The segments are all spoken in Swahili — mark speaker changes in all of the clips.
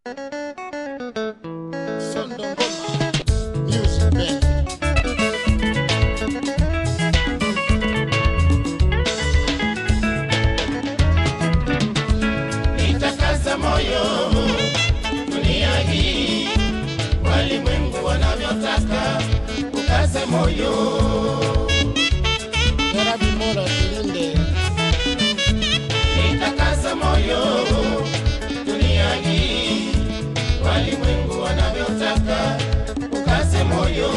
Speaker 1: Sondo Ngoma Music Band.
Speaker 2: Nitakaza moyo dunia hii, walimwengu wanavyotaka, ukaze moyo.
Speaker 1: Jarabi Mola tulinde.
Speaker 2: Nitakaza moyo dunia hii, walimwengu wanavyotaka, ukaze moyo.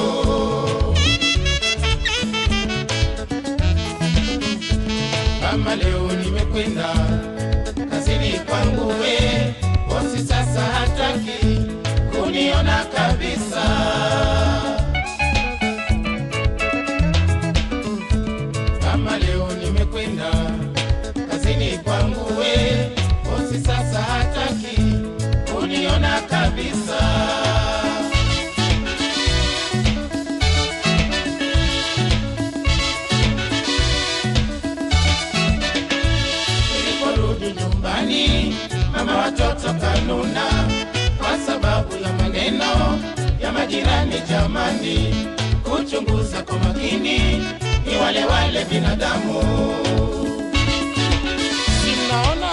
Speaker 2: Kama leo nimekwenda kazini kwangu, we bosi sasa hataki kuniona kabisa. Kama leo nimekwenda kazini kwangu, we bosi sasa hataki kuniona kabisa. Niliporudi nyumbani, mama watoto kanuna kwa sababu ya maneno ya majirani. Jamani, kuchunguza kwa makini, ni wale wale binadamu.
Speaker 1: Sinaona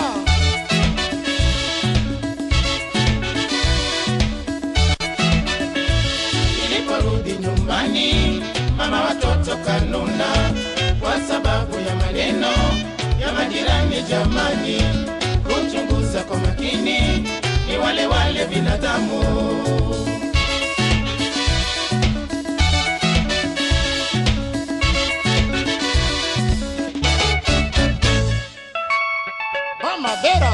Speaker 2: Niliporudi nyumbani, mama watoto kanuna kwa sababu ya maneno ya majirani. Jamani, kuchunguza kwa makini, ni wale wale binadamu.
Speaker 1: Mama Bera.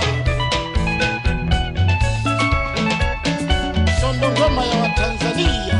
Speaker 1: Sondo Ngoma ya Watanzania.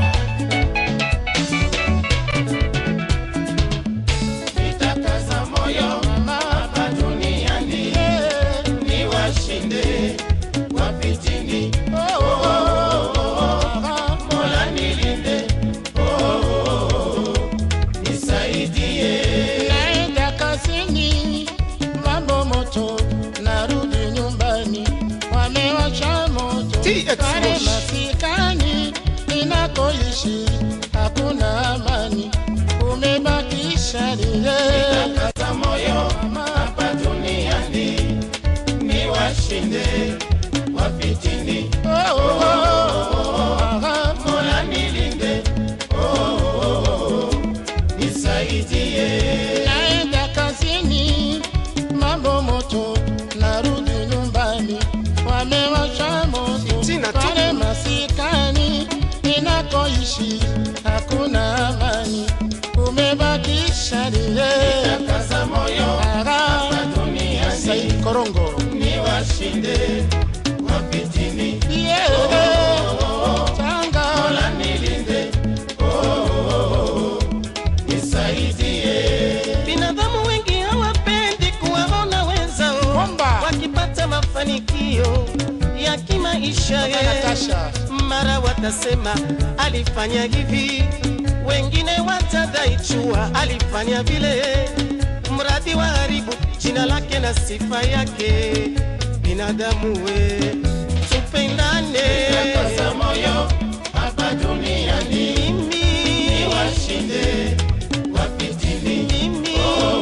Speaker 2: Nitakaza moyo hapa duniani,
Speaker 1: Eh,
Speaker 2: ni washinde wapitini.
Speaker 1: oh, oh, oh, ah,
Speaker 2: Mola nilinde, oh, nisaidie.
Speaker 1: Naenda kazini, mambo moto, narudi nyumbani, wamewasha moto
Speaker 2: TX
Speaker 1: pale
Speaker 2: Moshi.
Speaker 1: masikani ninakoishi, hakuna amani, umebakisha lile
Speaker 2: Nitakaza moyo hapa duniani, ni washinde wapitini.
Speaker 1: oh, oh, oh, ah,
Speaker 2: Mola nilinde, oh, nisaidie.
Speaker 1: naenda kazini, mambo moto, narudi nyumbani, wamewasha moto
Speaker 2: Sina tu.
Speaker 1: pale masikani ninakoishi, hakuna amani, umebakisha lile
Speaker 2: Nitakaza moyo hapa duniani,
Speaker 1: Said Korongo
Speaker 2: ni washinde wapitini.
Speaker 1: yeah. Tanga
Speaker 2: Mola nilinde, oh, nisaidie.
Speaker 3: Binadamu wengi hawapendi kuwaona wenzao
Speaker 1: Bomba.
Speaker 3: wakipata mafanikio ya kimaisha. ye.
Speaker 1: Natasha
Speaker 3: Mara watasema alifanya hivi, wengine watadai chua alifanya vile, mradi wa haribu jina lake na sifa yake. Binadamu we, tupendane.
Speaker 2: Nitakaza moyo hapa duniani,
Speaker 3: Mimi,
Speaker 2: ni washinde wapitini.
Speaker 3: mimi,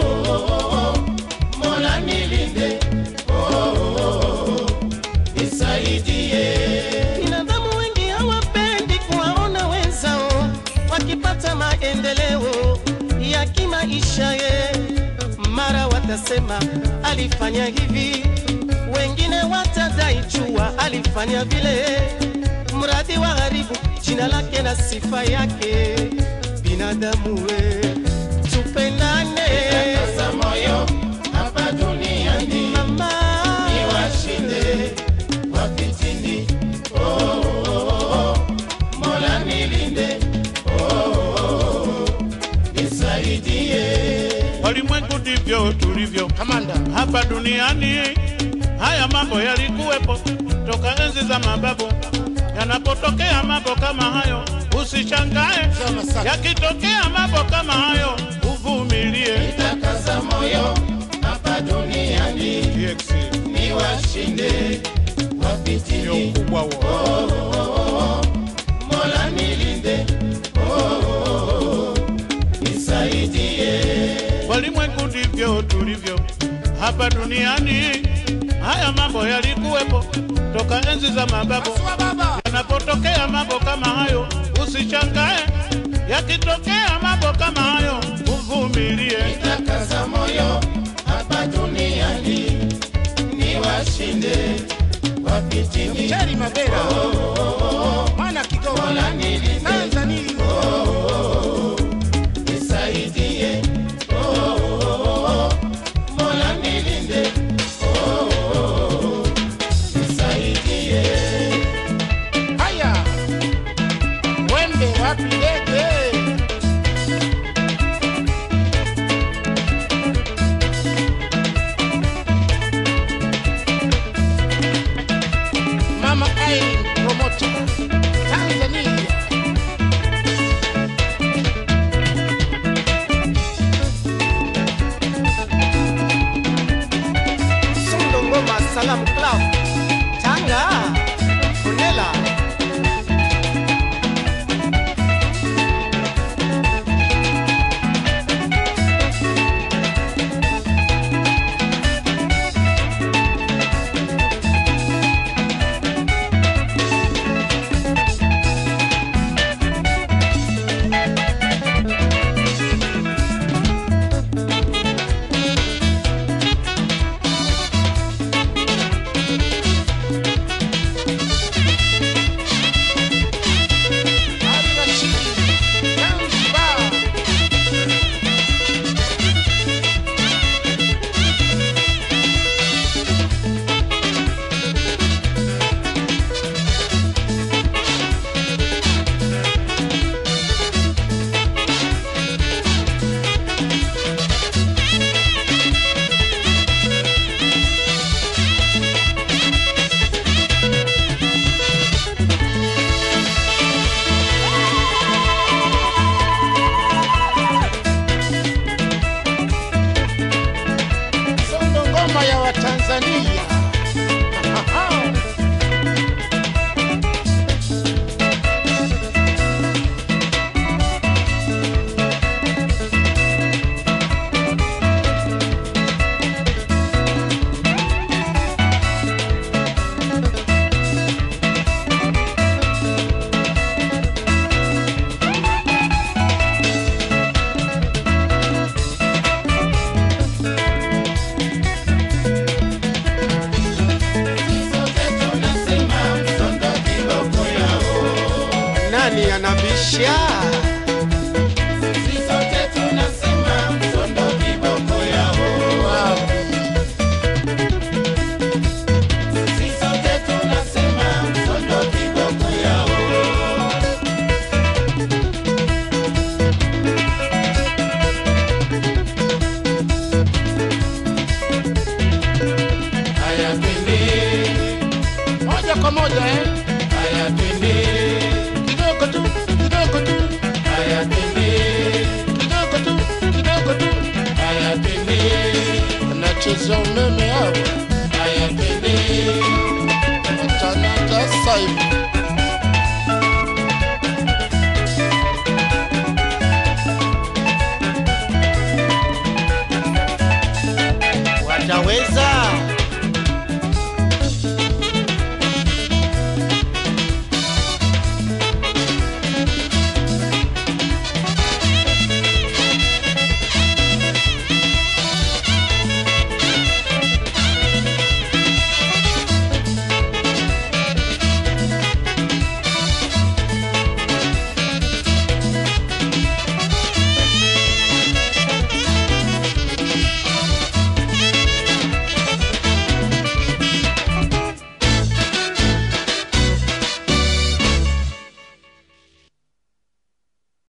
Speaker 2: Mola nilinde, oh, nisaidie.
Speaker 3: Binadamu wengi hawapendi kuwaona wenzao wakipata maendeleo ya kimaisha. Ye mara watasema alifanya hivi, wengine watadai chua alifanya vile, mradi wa haribu jina lake na sifa yake. Binadamu we, tupendane
Speaker 2: Nitakaza moyo hapa duniani,
Speaker 3: mama.
Speaker 2: ni washinde wapitini. Oh, Mola nilinde, oh, nisaidie.
Speaker 4: Walimwengu ndivyo tulivyo
Speaker 1: Kamanda
Speaker 4: hapa duniani. Haya mambo yalikuwepo toka enzi za mababu. Yanapotokea mambo kama hayo, usishangae.
Speaker 1: Sema sasa.
Speaker 4: Yakitokea mambo kama hayo, uvumilie.
Speaker 2: Nitakaza moyo hapa duniani,
Speaker 4: TX
Speaker 2: ni washinde
Speaker 4: ndio
Speaker 2: wapitini.
Speaker 4: ukubwa huo. hapa duniani. Haya mambo yalikuwepo toka enzi za mababu.
Speaker 1: Pasua baba.
Speaker 4: Yanapotokea mambo kama hayo, usishangae. Yakitokea mambo kama hayo, uvumilie.
Speaker 2: Nitakaza moyo hapa duniani niwashinde wapitini
Speaker 1: Cheri Mabera. Mwana Kigoma.
Speaker 2: Mola nilinde
Speaker 1: Tanzania.
Speaker 2: nisaidie Oh, oh, oh, oh. Mola nilinde Oh, oh, oh. nisaidie
Speaker 1: Haya. Wembe wapi ndege? Mama Irene Promoter. Tanzania.
Speaker 3: Sundo Ngoma Salam Club Tanga Funela
Speaker 1: Ali Rashid. Zanzibar. Sondo ngoma ya Watanzania.
Speaker 2: sote tunasema msondo kiboko yao
Speaker 3: Nani anabisha
Speaker 2: Sisi sote tunasema msondo kiboko yao Sisi sote tunasema msondo kiboko yao Haya twende,
Speaker 1: Moja kwa moja eh?
Speaker 2: haya twende,
Speaker 1: Kidogo tu, kidogo tu,
Speaker 2: haya twende,
Speaker 1: kidogo tu, kidogo tu.
Speaker 2: haya twende,
Speaker 1: Wanacheza umeme hawa.
Speaker 2: haya twende.
Speaker 1: Watanata saibu.